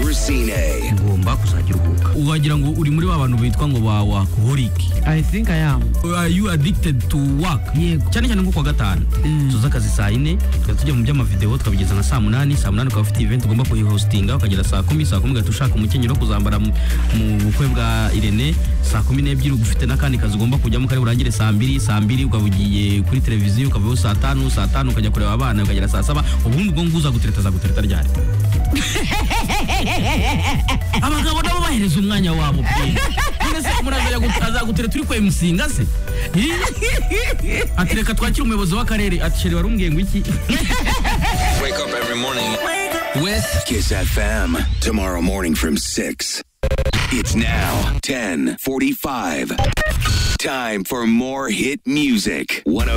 Racine. ugomba kuzajya uruhuka ukagira ngo uri muri ba bantu bitwa ngo ba workaholic i think i am are you addicted to work yego cyane cyane nko kuwa gatanu tuza akazi saa yine tukaba tujya mu by'amavidewo tukabigeza nka saa munani saa munani ukaba ufite event ugomba kuyihostinga ukagera saa kumi saa kumi ugahita ushaka umukenyero wo kuzambara mu mu bukwe bwa irene saa kumi n'ebyiri uba ufite n'akandi kazi ugomba kujyamo kari burangire saa mbiri saa mbiri ukaba ugiye kuri televiziyo ukavayo saa tanu saa tanu ukajya kureba abana ukagera saa saba ubundi ubwo ngubu uzagutereta azagutereta ryari abagabo nabo bahereza umwanya wabo pe none se umuntu azajya gu- azagutere turi kwemusinga se Ih! ati reka twakire umuyobozi w'akarere ati sheri wari umbwiye ngo iki Wake up every morning. with Kiss FM. Tomorrow morning from 6. It's now 1045. Time for more hit music. 102.